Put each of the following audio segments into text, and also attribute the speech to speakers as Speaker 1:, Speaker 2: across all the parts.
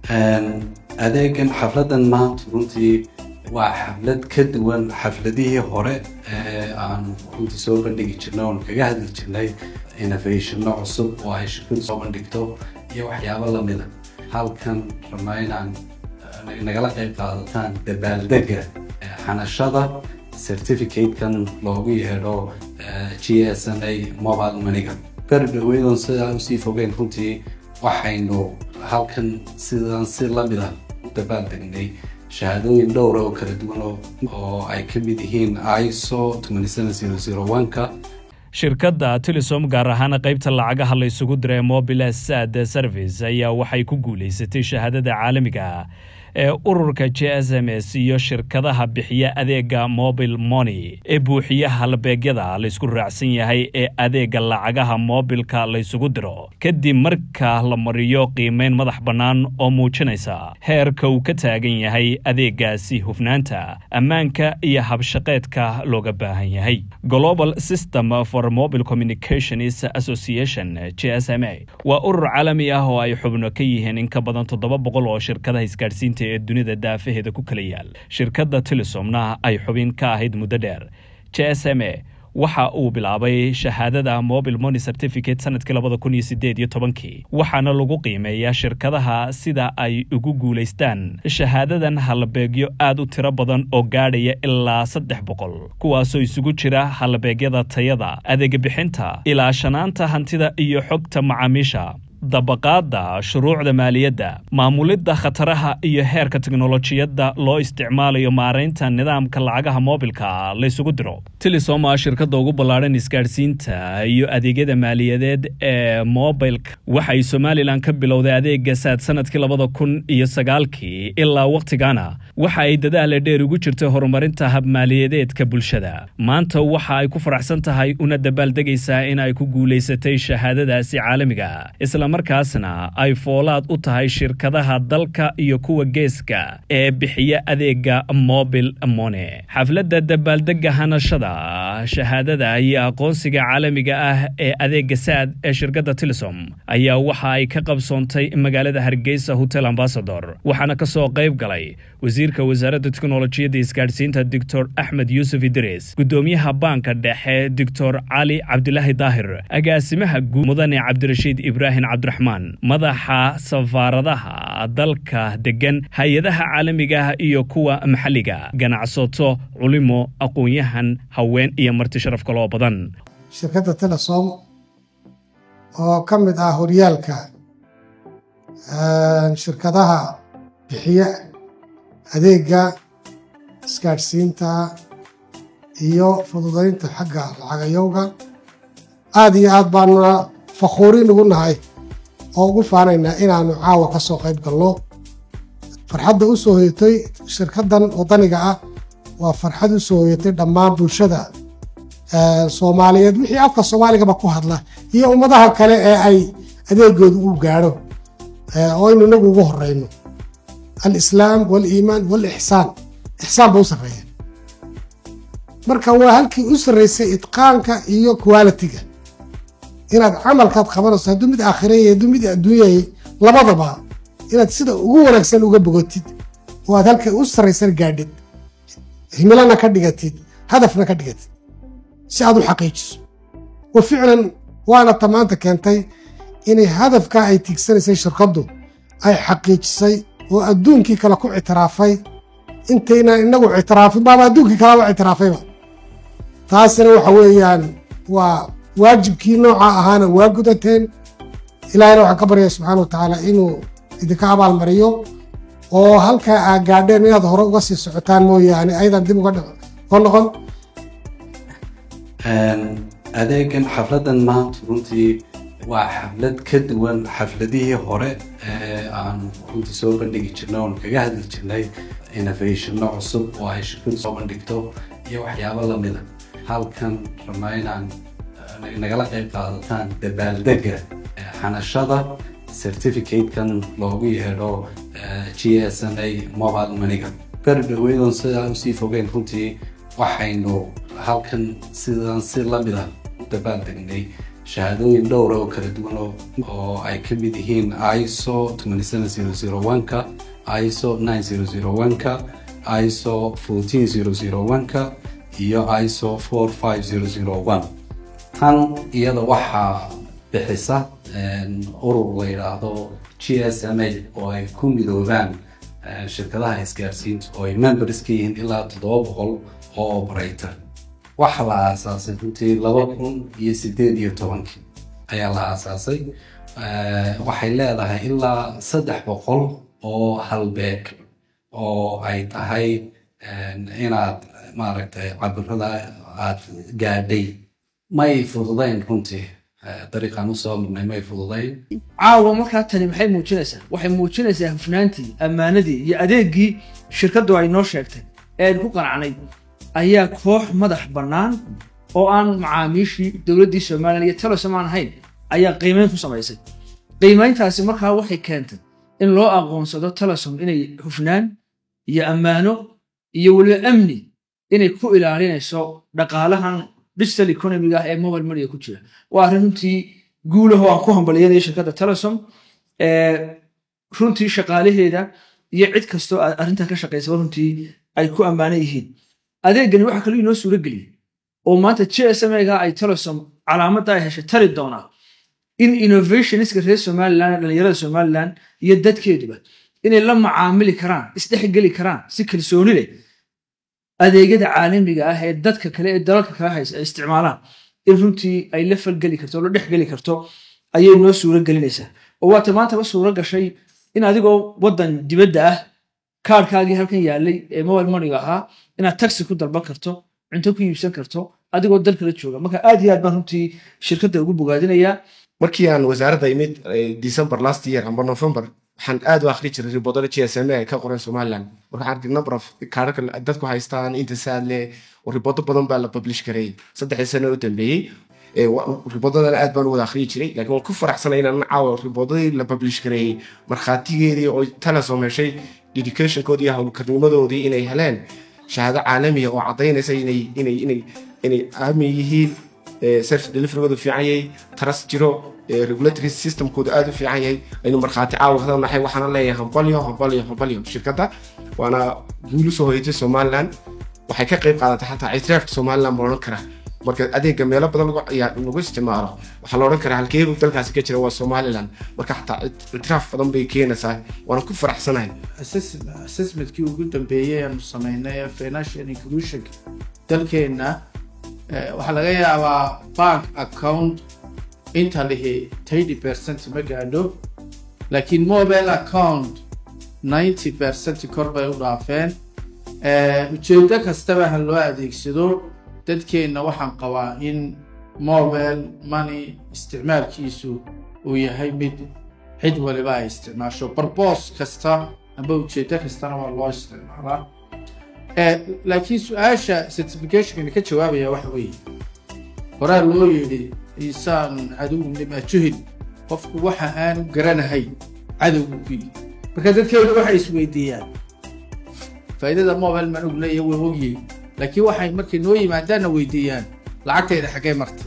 Speaker 1: adeegan xafladan maanta runtii waa xaflad ka duwan xafladihii hore ee aan runtii soo bandhigi jirnay oon kaga hadli jirnay innovationno cusub oo ay shirkadu soo bandhigto iyo waxyaabo lamida halkan rabnaa inaan nagala qayb qaadataan dabaaldega xanashada certificatekan loogu yeedho g s n a mobile maniga beri dhaweydon sidaa usii fogeen runtii waxaynu halkan sidan si lamida u dabaaldegnay shahaadooyin dhowra oo kala duwan oo ay ka mid yihiin iso ka
Speaker 2: shirkadda telesom gaar ahaan qaybta lacagaha la ysugu diray mobile sad service ayaa waxay ku guulaysatay shahaadada caalamiga ee ururka j s m s iyo shirkadaha bixiya adeega mobile money ee buuxiya halbeegyada laysku raacsan yahay ee adeega lacagaha moobilka laysugu diro kadib marka la mariyo qiimeyn madax bannaan oo muujinaysa heerka uu ka taagan yahay adeegaasi hufnaanta ammaanka iyo habshaqeedka looga baahan yahay global system for mobile communications association j s m a waa urur caalami ah oo ay xubno ka yihiin in ka badan toddoba boqol oo shirkadaha isgaadhsiinta ee dunida daafaheeda ku kala yaal shirkadda telesomna ay xubin ka ahayd muddo dheer j s m a waxa uu bilaabay shahaadada mobile money certificate sanadkii labada kun iyo sideed iyo tobankii waxaana lagu qiimeeyaa shirkadaha sida ay ugu guulaystaan shahaadadan halbeegyo aad u tiro badan oo gaadhaya ilaa saddex boqol kuwaasoo isugu jira halbeegyada tayada adeega bixinta ilaashanaanta hantida iyo xogta macaamiisha dabaqaadda shuruucda maaliyadda maamulidda khataraha iyo heerka teknolojiyadda loo isticmaalayo maaraynta nidaamka lacagaha moobilka laysugu diro telesom a shirkadda ugu ballaadhan isgaadhsiinta iyo adeegyada maaliyadeed ee mobilka waxay somalilan ka bilowday adeega saad sanadkii labada kun iyo sagaalkii ilaa wakhtigana waxa ay dadaala dheer ugu jirtay horumarinta habmaaliyadeedka bulshada maanta waxa ay ku faraxsan tahay una dabaaldegaysaa in ay ku guulaysatay shahaadadaasi caalamiga markaasna ay foolaad u tahay shirkadaha dalka iyo kuwa geeska ee bixiya adeega mobil mone xafladda dabaaldega hanashada shahaadada iyo aqoonsiga caalamiga ah ee adeega saad ee shirkadda telesom ayaa waxa ay ka qabsoontay magaalada hargeysa hotel ambasador waxaana ka soo qayb galay wasiirka wasaaradda teknolojiyadda isgaadhsiinta doctor axmed yuusuf idris gudoomiyaha baanka dhexe doctor cali cabdilaahi daahir agaasimaha guud mudane cabdirashiid ibraahim cabdiraxmaan madaxa safaaradaha dalka degan hay-adaha caalamiga ah iyo kuwa maxalliga ganacsato culimo aqoon-yahan haween iyo marti sharaf kaloo badan
Speaker 3: shirkadda telesom oo ka mid ah horyaalka shirkadaha bixiya adeega isgaadhsiinta iyo fududaynta xagga lacagayowga aada iyo aad baanuna fakhuuriin ugu nahay oo ugu faanaynaa inaannu caawa ka soo qayb galno farxadda u soo hoyatay shirkaddan waddaniga ah waa farxad u soo hoyatay dhammaan bulshada soomaaliyeed wixii afka soomaaligaba ku hadla iyo ummadaha kale ee ay adeegooda uu gaadho oo aynu inagu ugu horrayno alislaam waaliimaan waalixsaan ixsaan ba u sarreeya marka waa halkii u sarraysay idqaanka iyo qualitiga inaad camalkaad qabanayso hadduu mid aakhiraya hadduu mid adduunyayay labadaba inaad sida ugu wanaagsan uga bogotid oo aad halka u sarraysan gaadhid himilana ka dhigatid hadafna ka dhigatid si aad u xaqiijiso wa ficlan waana ta maanta keentay inay hadafkaa ay tiigsanaysay shirkaddu ay xaqiijisay oo adduunkii kale ku ictiraafay intaynaan inagu ictiraafin baaba adduunkii kaleba ictiraafayba taasina waxa weeyaan waa waajibkii nooca ahaana waa gudateen ilaahayna waxaan ka baryaya subxaana wa tacaala inuu idinka abaalmariyo oo halkaa aa gaadheen inaad hore uga sii socotaan mooyaane ayadan dib uga noqon
Speaker 1: adeegan xafladan maanta runtii waa xaflad ka duwan xafladihii hore ee aan runtii soo bandhigi jirnay oon kaga hadli jirnay innovationno cusub oo ay shirkadu soo bandhigto iyo waxyaabo lamida halkan rabnaa inaan nagala qayb qaadataan dabaaldega xanashada certificatekan loogu yeedho g s n a mobile maniga beri dhaweydon sidaa usii fogeen runtii waxaynu halkan sidan si lamida u dabaaldegnay shahaadooyin dhowra oo kala duwan oo ay ka mid yihiin iso ka iso ka iso ka iyo iso tan iyada waxaa bixisa urur la yidhaahdo g s m a oo ay ku midoobaan shirkadaha isgaarsiinta oo ay members ka yihiin ilaa toddoba boqol oo operator waxaa la aasaasay runtii laba kun iyo sideed iyo tobankii ayaa la aasaasay waxay leedahay ilaa saddex boqol oo halbeeg oo ay tahay inaad maaragtay cabirada aad gaadhay may fududayn runtii dariiqaan usoo marnay may fududayn
Speaker 4: caawa markaa tani maxay muujinaysaa waxay muujinaysaa hufnaantii ammaanadii iyo adeegii shirkaddu ay noo sheegtay ee aynu ku qanacnay ayaa koox madax bannaan oo aan macaamiishii dowladdii somalilan iyo telesom aan ahayn ayaa qiimeyn ku samaysay qiimeyntaasi markaa waxay keentay in loo aqoonsado telesom inay hufnaan iyo ammaano iyo weliba amni inay ku ilaalinayso dhaqaalahan digital economiga ah ee mobile moneyga ku jira waa arrin runtii guulaho aan ku hambaliyanayo shirkadda telesom runtii shaqaalaheeda iyo cid kastoo arrintan ka shaqaysaba runtii ay ku ammaanan yihiin adeegani waxaa kaloo inoo suuro geliyey oo maanta g s m ga ay telesom calaamadda ay heshay tari doonaa in innovationska reer somalilan dhalinyarada somalilan iyo dadkeeduba inay la macaamili karaan isdhexgeli karaan si kalsooni leh adeegyada caalamiga ah ee dadka kale ee dalalka kala haysa ay isticmaalaan in runtii ay la falgeli karto la dhexgeli karto ayay noo suuro gelinaysaa oo waata maantaba suuro gashay in adigoo waddan dibadda ah kaarhkaagii halkan yaalay ee mobile moneyga ahaa inaad taxi ku dalban karto cunto ku iibsan karto adigoo dalkala jooga marka aad iyo aad baan runtii shirkadda ugu bogaadinayaa
Speaker 5: markii aan wasaaradda imid december last year amba november waxaan aad u akhri jiray riboodada g s m a ka qoran somaliland marka waxaan arkay number of kaararka dadku haystaan inta saadle oo riboodo badan baa la publish gareeyey saddexdii sano u dambeeyey riboodadana aad baan u wada akhriyi jiray laakiin waan ku faraxsanay inaan caawa riboodadii la publish gareeyey markhaatigeedii oo telesom heshay dedicationkoodii iyo howlkarnimadoodii inay heleen shahaado caalamiya oo caddaynaysa inay inay inay inay aamin yihiin service deliverygoodu fiican yahay taras jiro regulatory systemkoodu aad u fiican yahay aynu markhaati caawa kada nahay waxaana leeyahay hambalyo hambalyo hambalyo shirkadda waana guul usoo hoyatay somaliland waxay ka qayb qaadatay xataa ictiraafka somaliland baan odhan karaa marka adeega meelo badan lagu isticmaalo waxaa la odhan karaa halkeedu dalkaasi ka jira waa somaliland marka xataa ictiraaf badan bay keenaysaa waana ku faraxsanahay
Speaker 6: assessmentkii ugu dambeeyey aanu samaynay ee financial inclusionka dalkeenna waxaa laga yaabaa bank account inta lihi thirty percent ma gaadho laakiin mobile account ninety percent kor bay u dhaafeen ujeedo kastaba ha loo adeegsado dadkeenna waxaan qabaa in mobile money isticmaalkiisu uu yahay mid cid waliba ay isticmaasho barbos kasta amba ujeedo kastana waa loo isticmaalaa laakiin su-aasha certificationkani ka jawaabaya waxa weeye horaa loo yidhi insaan caduwun lima juhil qofku waxa aanu garanahay cadowgu ku yidhi marka dadkeedu waxay isweydiiyaan faa'iidada mobile man og leeyahay way ogyihin laakiin waxay markay noo yimaadaanna weydiiyaan lacagtayda xaggee martay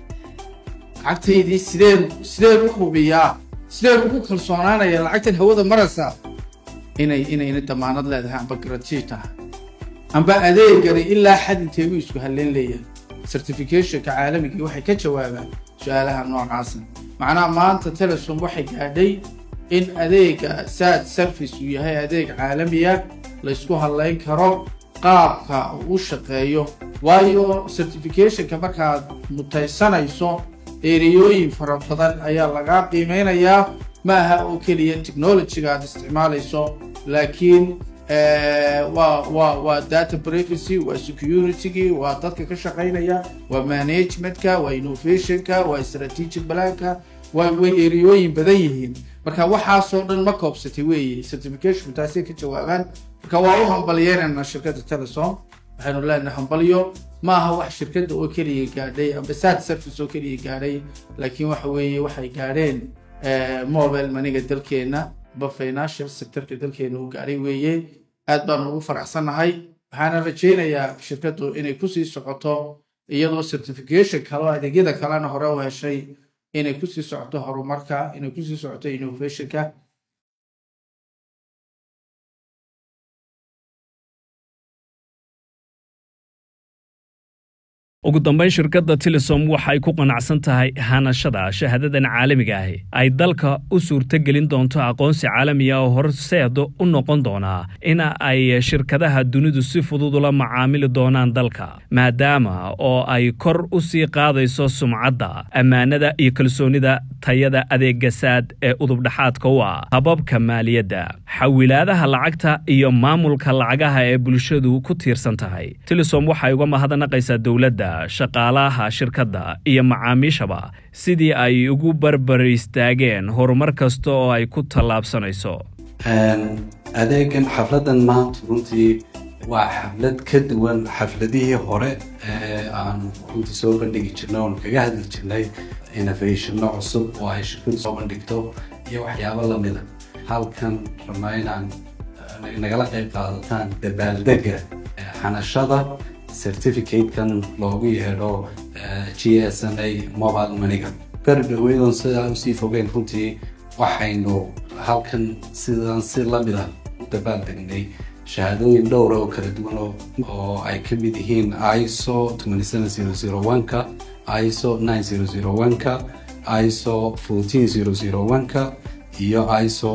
Speaker 6: lacagtaydii sideen sideen u hubiyaa sideen ugu kalsoonaanaya lacagtan hawada maraysaa inay inayna damaanad leedahay amba garantii tahay amba adeegani ilaa xad inteegu isku halleyn leeyahay certificationka caalamigii waxay ka jawaabaan su-aalaha noocaasa macnaha maanta telesom waxay gaadhay in adeega sad service uu yahay adeeg caalamiya laysku hadlayn karo qaabka uu u shaqeeyo waayo certificationka markaad mutaysanayso ereyooyin fara badan ayaa lagaa qiimeynayaa ma aha oo keliya technologyga aad isticmaalayso laakiin waa waa waa data privacy waa security waa dadka ka shaqaynaya waa managementka waa innovationka waa strategic planka waa way ereyooyin badan yihiin marka waxaasoo dhan ma koobsatay weeye certification taasay ka jawaabaan marka waa u hambalyeynayna shirkadda telesom waxaynu leenahay hambalyo ma aha wax shirkadda oo keliya gaadhay ambasad service oo keliya gaadhay laakiin waxa weeye waxay gaadheen mobile maniga dalkeenna ba financial sectorka dalkeena uu gaadhay weeye aad baan ugu faraxsannahay waxaana rajaynayaa shirkaddu inay kusii socoto iyadoo certification kale oo adeegyada kalena hore u heshay inay kusii socoto horumarka inay kusii socoto innovationka
Speaker 2: ugu dambayn shirkadda tilisom waxay ku qanacsan tahay hanashada shahaadadan caalamiga ahi ay dalka u suurtogelin doonto aqoonsi caalamiga oo horseed u noqon doonaa in ay shirkadaha dunidu si fudud ula macaamili doonaan dalka maadaama oo ay kor u sii qaadayso sumcadda ammaanada iyo kalsoonida tayada adeegasaad ee udubdhaxaadka u ah hababka maaliyadda xawilaadaha lacagta iyo maamulka lacagaha ee bulshadu ku tiirsan tahay tilisom waxay uga mahadnaqaysaa dowladda shaqaalaha shirkadda iyo macaamiishaba sidii ay ugu barbar istaageen horumar kasta oo ay ku tallaabsanayso
Speaker 1: adeegan xafladan maanta runtii waa xaflad ka duwan xafladihii hore ee aan runtii soo bandhigi jirnay oon kaga hadli jirnay innovationno cusub oo ay shirkadu soo bandhigto iyo waxyaabo lamida halkan rabnaa inaan nagala qayb qaadataan dabaaldega xanashada certificatekan loogu yeedho g s n a mobile maniga berdhaweydon sidaa usii fogeyn runtii waxaynu halkan sidaan si lamida u dabaaldegnay shahaadooyin dhowra oo kala duwan oo ay ka mid yihiin iso ka iso ka iso ka iyo iso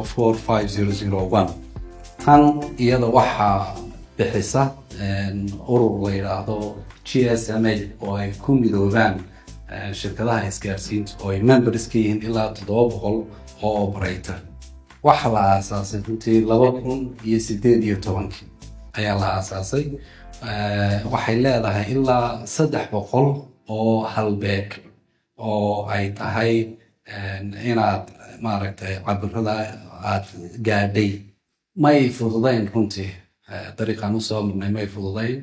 Speaker 1: tan iyada waxaa bixisa urur la yidhaahdo g s m a oo ay ku midoobaan shirkadaha isgaarsiinta oo ay members ka yihiin ilaa toddoba boqol oo operator waxaa la aasaasay runtii laba kun iyo sideed iyo tobankii ayaa la aasaasay waxay leedahay ilaa saddex boqol oo halbeeg oo ay tahay inaad maaragtay cabirada aad gaadhay may fududayn runtii dariiqaan usoo marnay may fududayn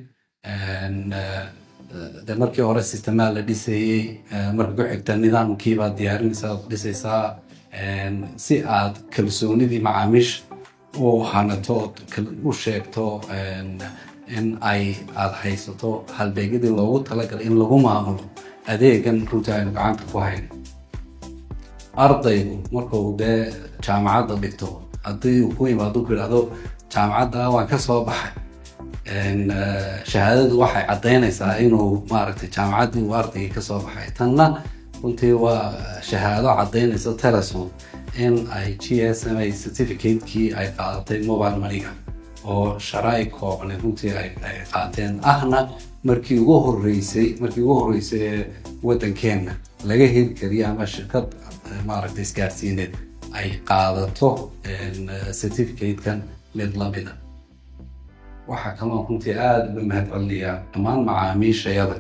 Speaker 1: de markii hore sistemaa la dhisayey marka ku xigta nidaamkiibaad diyaarinaysaa ad dhisaysaa si aad kalsoonidii macaamiisha u hanato ood u sheegto in ay aad haysato halbeegyadii loogu talagalay in lagu maamulo adeegan runtii aynu gacanta ku hayn ardaygu markuu dee jaamacadda dhigto haddii uu ku yimaado ku yidhahdo jaamacadda waan ka soo baxay shahaadadu waxay caddaynaysaa inuu maaragtay jaamacaddii uu ardaygii ka soo baxay tanna runtii waa shahaado caddaynaysa teleson in ay g s m a certificate-kii ay qaadatay mobile maniga oo sharaa-i kooban runtii ay qaateen ahna markii ugu horeysay markii ugu horeysay ee waddankeenna laga heli kariyo ama shirkad maaragtay isgaarsiineed ay qaadato certificate-kan mid lamida waxaa kaloo runtii aada uga mahadcelinayaa dhammaan macaamiishayada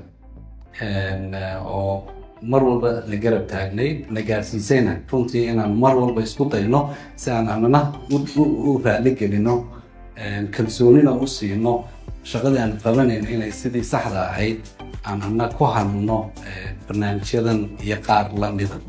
Speaker 1: oo mar walba la garab taagnay na gaarsiisayna runtii inaan mar walba isku dayno si aan anana u raali gelino kalsoonina u siino shaqadii aan qabanayno inay sidii saxda ahayd aan ana ku hanno barnaamijyadan iyo qaar lamida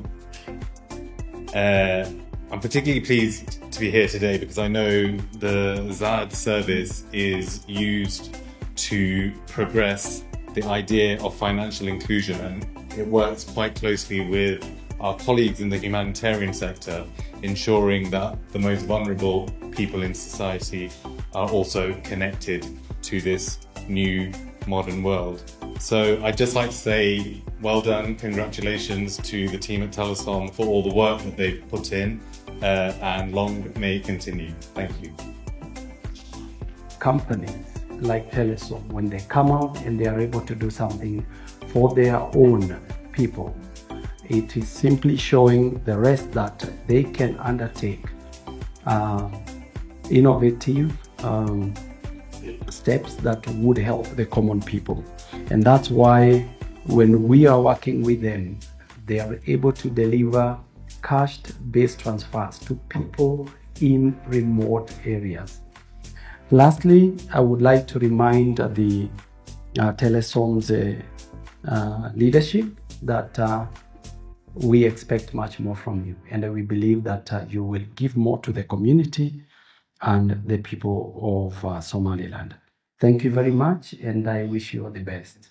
Speaker 7: Uh, I'm particularly pleased to be here today because I know the ZAD service is used to progress the idea of financial inclusion and it works quite closely with our colleagues in the humanitarian sector, ensuring that the most vulnerable people in society are also connected to this new modern world. So I'd just like to say well done, congratulations to the team at Telesom for all the work that they've put in, uh, and long may it continue. Thank you.
Speaker 8: companies like Telesom, when they come out and they are able to do something for their own people, it is simply showing the rest that they can undertake uh, innovative um, steps that would help the common people. And that's why when we are working with them, they are able to deliver cash based transfers to people in remote areas. Lastly, I would like to remind the uh, Telesom's uh, uh, leadership that uh, we expect much more from you, and we believe that uh, you will give more to the community and the people of uh, Somaliland. Thank you very much, and I wish you all the best.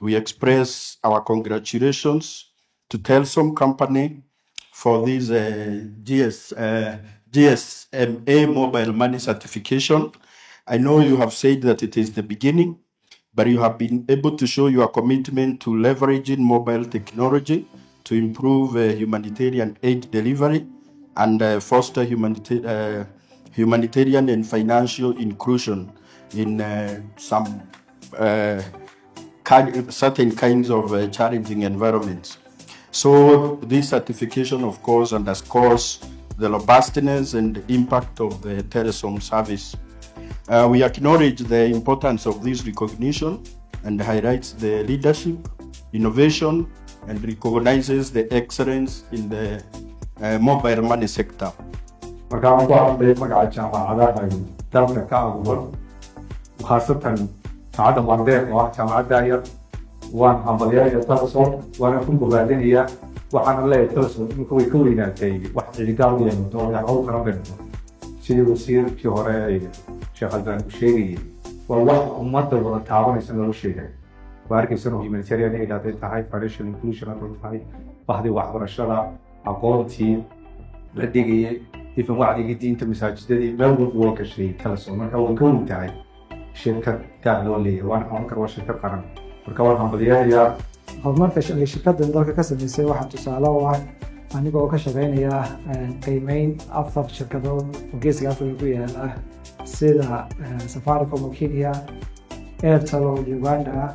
Speaker 9: we express our congratulations to Telsom Company for this uh, GS, uh, GSMA mobile money certification. I know you have said that it is the beginning, but you have been able to show your commitment to leveraging mobile technology to improve uh, humanitarian aid delivery and uh, foster humanita- uh, humanitarian and financial inclusion in uh, some uh, kind, certain kinds of uh, challenging environments. So this certification, of course, underscores the robustness and impact of the Telesom service. Uh, we acknowledge the importance of this recognition and highlights the leadership, innovation, and recognizes the excellence in the uh, mobile money sector.
Speaker 10: markaan ku hadlay magaca jaamacadaha dalka ka abuuran khaasatan jaamacadda mandeer oo ah jaamacadda yar waan hambalyaaya talason waana ku bogaadinayaa waxaana leeyahay talason imika way ka weynaatay wax ciligaal u yeelato oo hawl kala dhigto sidii wasiirkii hore ay sheekh albaan u sheegayay waa wax ummadda wada taabanaysa nolosheeda waa arkaysan oo humanitarian aid hadday tahay financial inclusion hadday tahay bahdii waxbarashada aqoontii la dhigayay ifan wacdigii diinta masaajidadii meel walba way gashay talason marka way ka weyn tahay shirkad gaar loo leeyahay waana qaban kara waa shirkad qaran marka waan hambalyahayaa
Speaker 11: horumarka ay shirkaddan dalka ka samaysay waxaa tusaale u ah anigoo ka shaqaynaya qiimeyn afar shirkadood oo geeska afrika ku yaala sida safaricom oo kenya airtel oo uganda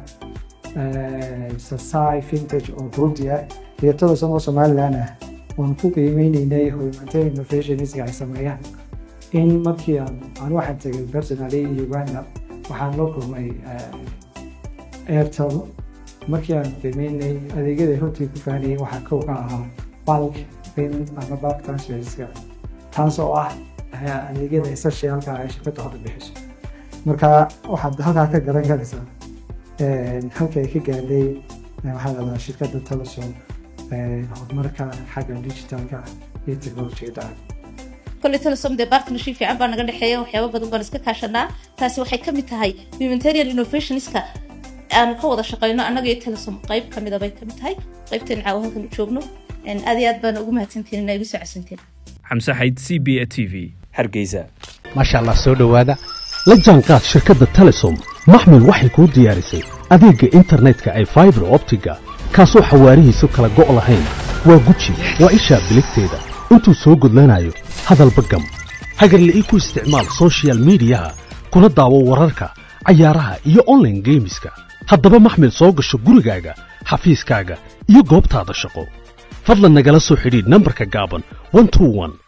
Speaker 11: sasai vintage oo burundi ah iyo telesom oo somaliland ah waan ku qiimeyneynay humanitarian innovationska ay sameeyaan in markii aan aan waxaan tegay personally uganda waxaan la kulmay airtel markii aan qiimeynay adeegyada runtii ku fahanayay waxaa kow ka ahaa bulk payment ama bulk transferska taas oo ah adeegyada essentialka ay shirkadda hadda bixiso marka waxaad halkaa ka garan karaysaa halka ay ka gaadhay waxaa lahdaa shirkadda telesom horumarka xagga digitalka iyo technologiyada ah
Speaker 12: kolley telesom dee partnership fiican baa naga dhexeeya waxyaaba badan baan iska kaashanaa taasi waxay ka mid tahay humanitarian innovationska aan ka wada shaqeyno annaga iyo telesom qayb ka mida bay ka mid tahay qaybteen caawa halkan u joogno aad iyo aad baan ugu mahadsantiin inaa igu soo casanteen
Speaker 2: xamse xayd c b a t v hargeysa
Speaker 13: maasha allah soo dhowaada la jaanqaad shirkadda telesom maxmil waxay kuu diyaarisay adeegga internetka ay faibar optiga kaasoo xawaarihiisu kala go' lahayn waa guji waa ishaa biligteeda intuu soo gudlanayo hadalba gam hagarle ii ku isticmaal sochial midiyaha kuna daawo wararka cayaaraha iyo onlaine geemiska haddaba maxmil soo gasho gurigaaga xafiiskaaga iyo goobtaada shaqo fadlan nagala soo xidhiidh nambarka gaaban